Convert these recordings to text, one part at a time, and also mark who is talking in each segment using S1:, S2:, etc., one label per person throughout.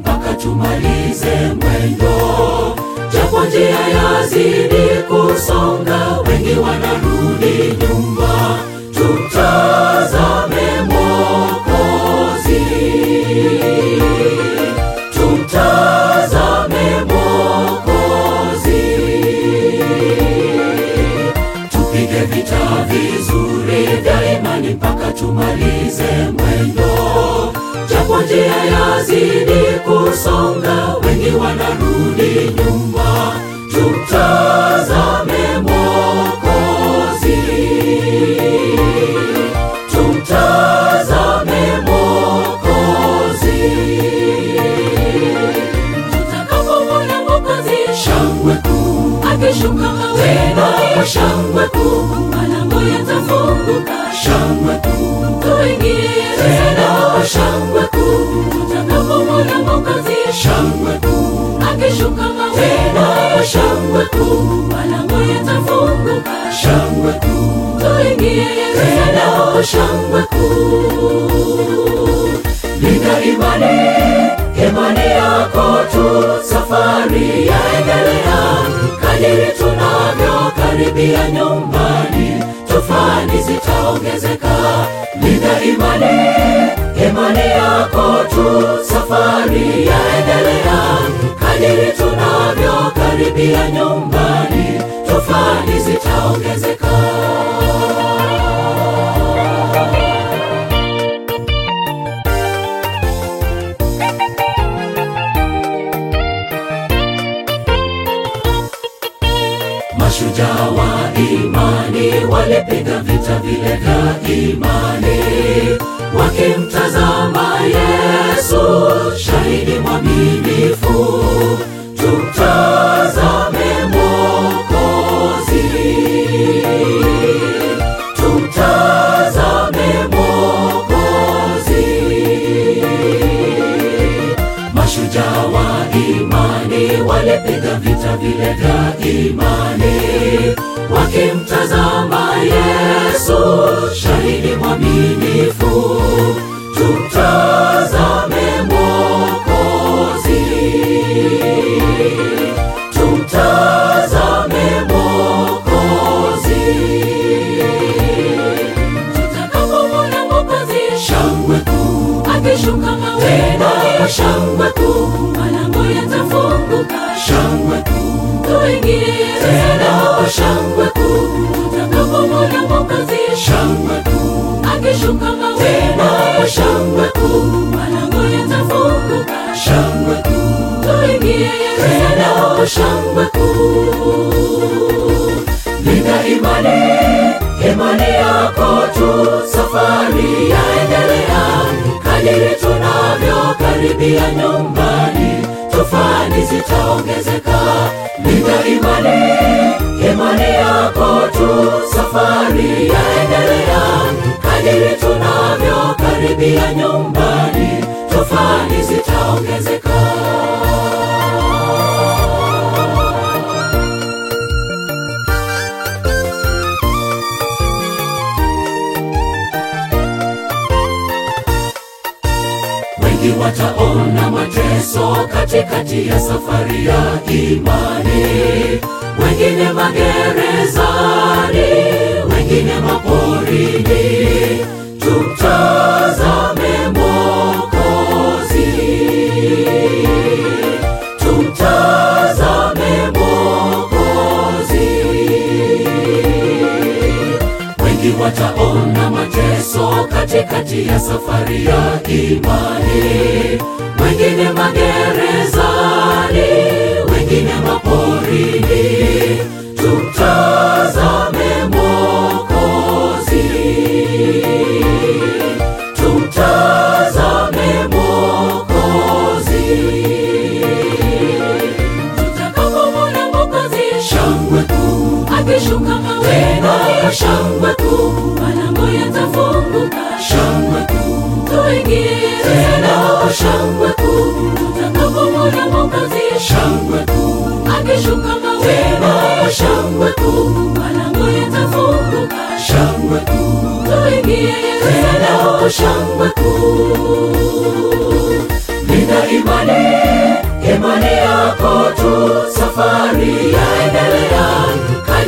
S1: mpaka tumalize mwendo, japo njia yazidi kusonga, wengi wanarudi nyuma. Tumtazame Mwokozi, tumtazame Mwokozi, tupige vita vizuri vya imani mpaka tumalize mwendo, japo njia yazidi kusonga, wengi wanarudi nyuma. Tumtazame Mwokozi, tumtazame Mwokozi, tutakapomwona Mwokozi shangwe kuu akishuka tena kwa shangwe kuu, malango yatafunguka shangwe kuu, tuingie tena kwa shangwe kuu, tutakapomwona Mwokozi shangwe kuu akishuka tena kwa shangwe kuu, malango yatafunguka shangwe kuu, tuingie tena kwa shangwe kuu. Linda imani, imani yako tu, safari yaendelea. Kadiri tunavyokaribia nyumbani, tufani zitaongezeka. Linda imani, imani yako tu, safari yaendelea. Kadiri tunavyokaribia nyumbani, tufani zitaongezeka. Mashujaa wa imani walipiga vita vile vya imani, wakimtazama Yesu, shahidi mwaminifu. Tumtazame Mwokozi, tumtazame Mwokozi. Mashujaa wa imani walipiga vita vile vya imani, wakimtazama Yesu, shahidi mwaminifu. Tumtazame Mwokozi, tumtazame Mwokozi. Tutakapomwona Mwokozi shangwe kuu akishuka tena kwa shangwe kuu, malango yatafunguka shangwe kuu, tuingie tena kwa shangwe kuu. Tutakapomwona Mwokozi shangwe kuu akishuka tena kwa shangwe kuu, malango yatafunguka shangwe kuu, tuingie tena kwa shangwe kuu. Linda imani, imani yako tu, safari yaendelea. Kadiri tunavyokaribia nyumbani, tufani zitaongezeka. Linda imani, imani yako tu, safari yaendelea. Kadiri tunavyokaribia nyumbani, tufani zitaongezeka. Wengi wataona mateso katikati ya safari ya imani, wengine magerezani, wengine maporini. Tumtazame Mwokozi, tumtazame Mwokozi. Wengi wataona mateso katikati ya safari ya imani, wengine magerezani, wengine maporini. Tumtazame Mwokozi, tumtazame Mwokozi. Tutakapomwona Mwokozi shangwe kuu akishuka tena kwa shangwe kuu, malango yatafunguka shangwe kuu, tuingie tena kwa shangwe kuu. Tutakapomwona Mwokozi shangwe kuu akishuka tena kwa shangwe kuu, malango yatafunguka shangwe kuu, tuingie tena kwa shangwe kuu. Linda imani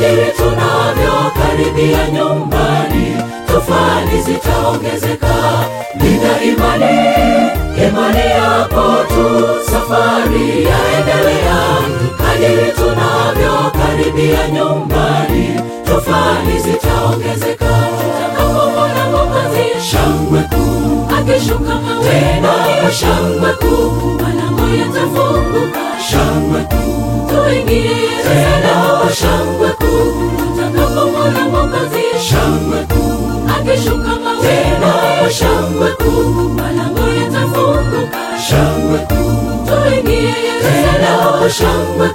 S1: kadiri tunavyokaribia nyumbani tofani zitaongezeka linda imani imani yako tu safari yaendelea kadiri tunavyokaribia nyumbani tofani zitaongezeka tutakapomwona mwokozi shangwe kuu akishuka mawena shangwe kuu malango yatafunguka shangwe kuu tuingie Yerusalemu shangwe kuu tutakapomwona mwokozi shangwe kuu akishuka mawena shangwe kuu malango yatafunguka shangwe kuu tuingie Yerusalemu shangwe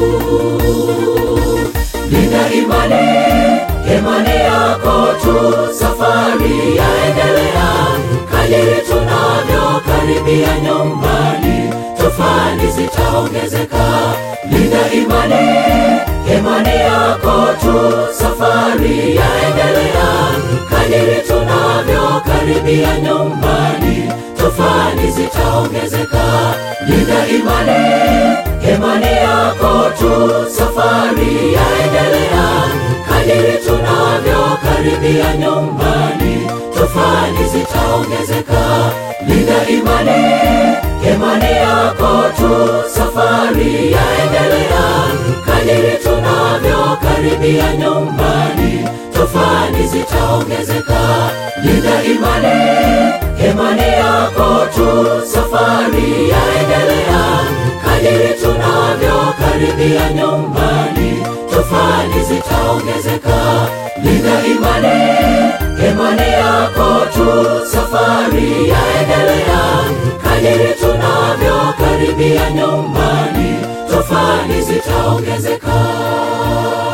S1: kuu linda imani imani yako tu safari yaendelea kadiri tunavyokaribia nyumbani tofani zitaongezeka linda imani imani yako tu safari yaendelea kadiri tunavyokaribia nyumbani tofani zitaongezeka linda imani imani yako tu safari yaendelea kadiri tunavyokaribia nyumbani tofani zitaongezeka linda imani imani yako tu safari yaendelea kadiri tunavyokaribia nyumbani tofani zitaongezeka linda imani imani yako tu safari yaendelea kadiri tunavyokaribia nyumbani tofani zitaongezeka linda imani imani yako tu safari yaendelea kadiri tunavyokaribia nyumbani tofani zitaongezeka